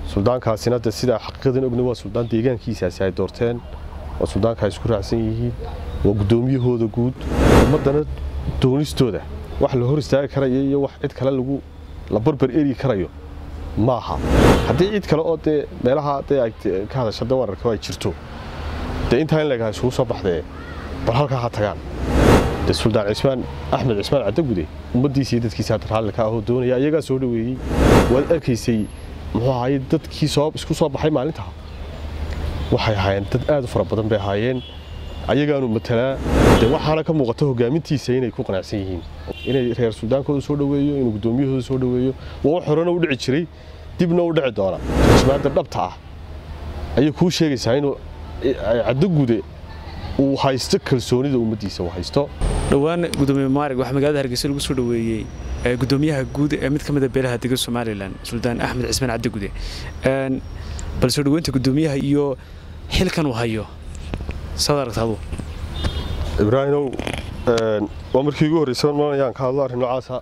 suldaankaasina de sidaa xaqiiqadan ogna waa suldaan deegaankiisaasi ay doorteen oo suldaanka ay isku raacsan yihiin waa guddoomiyahooda guud ummaddana doonistooda wax la hor istaagi karayo iyo wax cid kale lagu la barbar eri karayo maaha haddii cid kale oo dee meelaha dee ay ka hadasha de wararka ay jirto dee intaa in leegahay isugu soo baxdee bal halkaa ha tagaan de suldaan cismaan axmed cismaan caddagude ummaddiisa iyo dadkiisa hadda raalli ka ahoo doonaya iyagaa soo dhoweeyey waad arkaysay muxuu ahaye dadkii soo isku soo baxay maalintaa waxay ahaayeen dad aad u fara badan bay ahaayeen ayagaanu matalaa de waxaana ka muuqata hogaamintiisa inay ku qanacsan yihiin inay reer suldaankooda soo dhoweeyo inuu guddoomiyahooda soo dhoweeyo waa wax horena u dhici jiray dibna u dhici doona turjumaadda dhabta ah ayay kuu sheegaysaa inuu caddagude uu haysto kalsoonida ummaddiisa uu haysto dhowaan gudoomiye maarig waxaa magaalada hargeysa lagu soo dhoweeyey gudoomiyaha guud ee mid ka mid a beelaha dega somalilan suldaan axmed cismaan cabdigude bal soo dhoweynta gudoomiyaha iyo xilkan uu hayo saad aragta adu ibraahimow waa markii ugu horreysay malayaan ka hadlo arrin noocaasa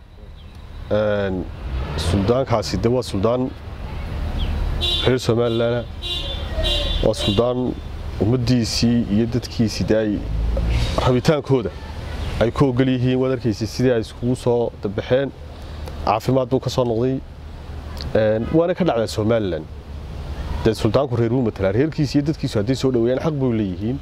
suldaankaasi de waa suldaan reer somalilan waa suldaan ummaddiisii iyo dadkiisii de ay rabitaankooda ay ku ogol yihiin waad arkaysa sidii ay iskugu soo dabaxeen caafimaad buu ka soo noqday waana ka dhacdaa somalilan dee suldaanku reer wuu matalaa reerkiisa iyo dadkiisu hadday soo dhaweeyaan xaq buu leeyihiin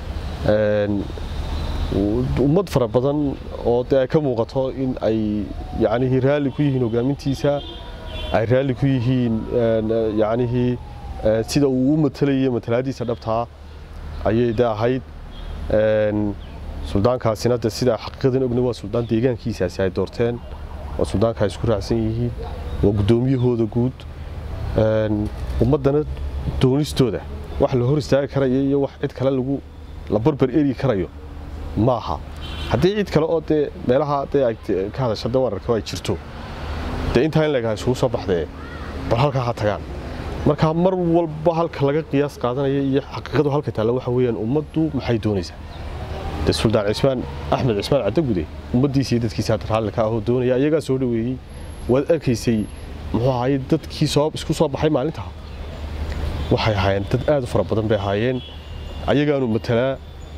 ummad fara badan oo dee ay ka muuqato in ay yacnihii raalli ku yihiin hogaamintiisa ay raalli ku yihiin yacnihii sida uu u matalayo matalaadiisa dhabtaa ayay de ahayd suldaankaasina de sidaa xaqiiqadan ogna waa suldaan deegaankiisaasi ay doorteen oo suldaanka ay isku raacsan yihiin waa guddoomiyahooda guud ummaddana doonistooda wax la hor istaagi karayo iyo wax cid kale lagu la barbar eri karayo maaha haddii cid kale oo dee meelaha dee ay ka hadasha de wararka ay jirto dee intaa in leegahay isugu soo baxdee bal halkaa ha tagaan marka mar walba halka laga qiyaas qaadanaya iyo xaqiiqadu halka taalla waxa weeyaan ummaddu maxay doonaysaa de suldaan cismaan axmed cismaan caddagude ummaddiisa iyo dadkiisa hadda raalli ka ahoo doonaya iyagaa soo dhoweeyey waad arkaysay muxuu ahaye dadkii soo isku soo baxay maalintaa waxay ahaayeen dad aad u fara badan bay ahaayeen ayagaanu matalaa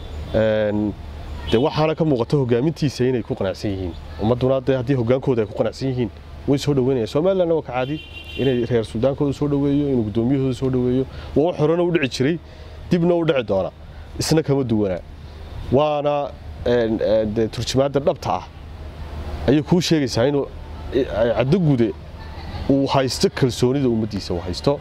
de waxaana ka muuqata hogaamintiisa inay ku qanacsan yihiin ummadduna de haddii hogaankooda ay ku qanacsan yihiin way soo dhoweynayaan somalilandna waa ka caadi inay reer suldaankooda soo dhoweeyo inuu guddoomiyahooda soo dhoweeyo waa wax horena u dhici jiray dibna u dhici doona isna kama duwanaa waana de turjumaadda dhabta ah ayay kuu sheegaysaa inuu caddagude uu haysto kalsoonida ummaddiisa uu haysto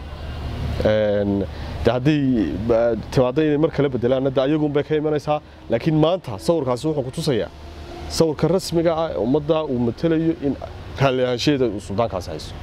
de hadday timaadda inay mar kale bedelaanna de ayagunbay ka imanaysaa laakiin maanta sawirkaasi wuxuu ku tusayaa sawirka rasmiga ah ummadda uu matalayo in raalli ahaanshaheeda uu suldaankaasi haysto